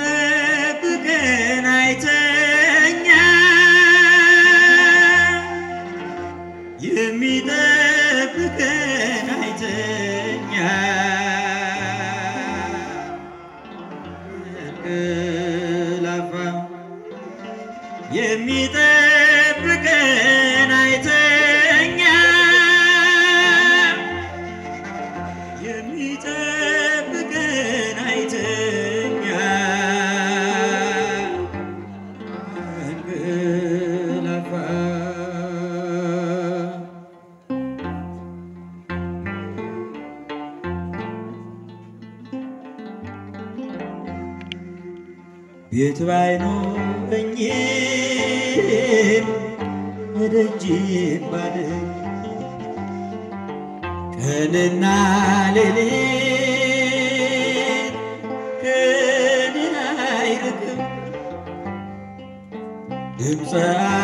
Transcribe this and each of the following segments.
የሚጠብቀን አይተኛ የሚጠብቀን አይተኛ እንቅላፋ የሚጠብቀን አይተኛ የሚጠብቀን አይተኛ እንቅላፋ ቤት ባይኖረኝም ደጅን ባድር ቀንና ሌሊት ከኔን አይርቅም ድምፀ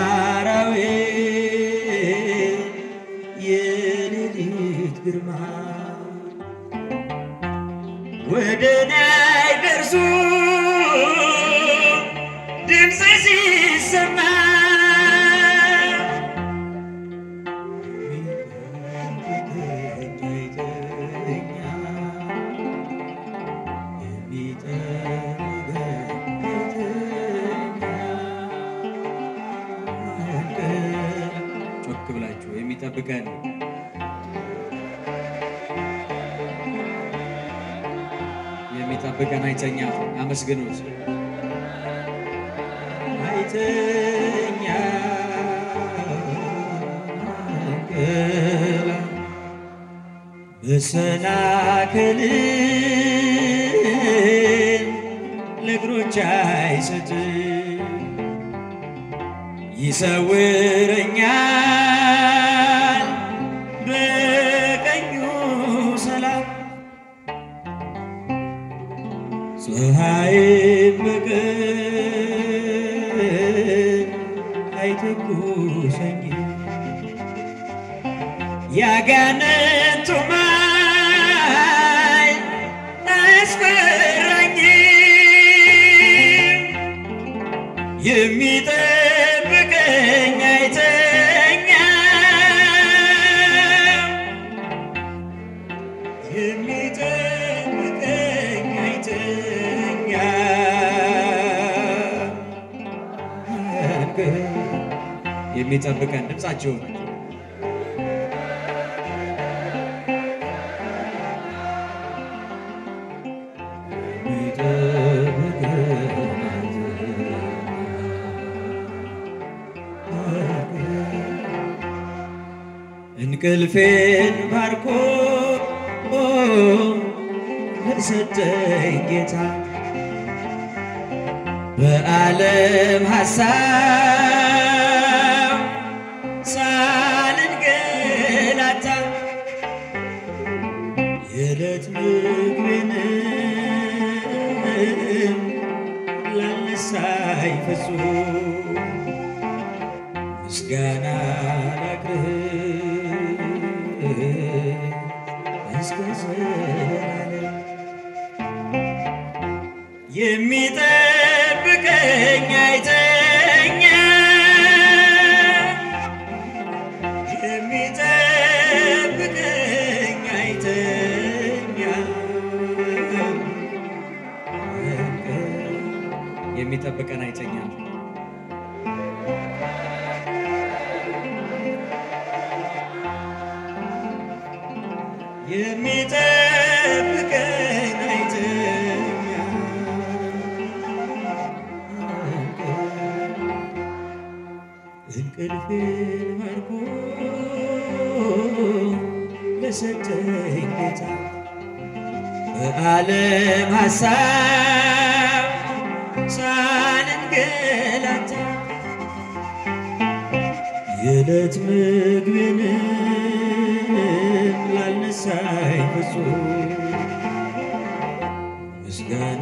አራዊት የሌሊት ግርማ ወደ እኔ አይደርሱም ድምፅ ሲሰማ ጮክ ብላችሁ የሚጠብቀን የሚጠብቀን አይተኛ አመስግኑት። አይተኛ መሰናክልን ለእግሮች አይሰጥ ይሰውረኛል በቀኙ ሰላም ፀሐይም በቀን አይተኩሰኝ ያጋንንቱ ማይ አያስፈራኝም የሚጠብቀኝ አይተኛም የሚጠብቀኝ አይተኛም የሚጠብቀን ድምፃችሁን እንቅልፌን ባርኮ ለሰጠኝ ጌታ በዓለም ሐሳብ ሳልንገላታ የዕለት ምግቤንም ላነሳኝ ፍጹም ምስጋና ላቅርብ እስከ ዘላለም የሚጠብቀኝ አይተኛ የሚጠብቀኝ አይተኛ የሚጠብቀን አይተኛም። የሚጠብቀን አይተኛ እንቅልፌን ማርኮ ለሰጠኝ ጌታ በዓለም ሐሳብ ሳልንገላታ የዕለት ምግቤንም ላልነሳኝ ፍጹም ምስጋና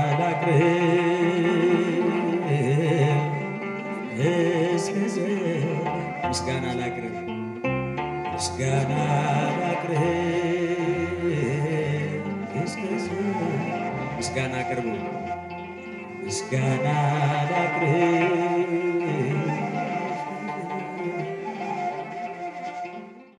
ላቅርብ እስከ ዘላለም ምስጋና ላቅርብ ምስጋና ላቅርብ እስከ ዘላለም ምስጋና አቅርቡ ምስጋና ላቅርብ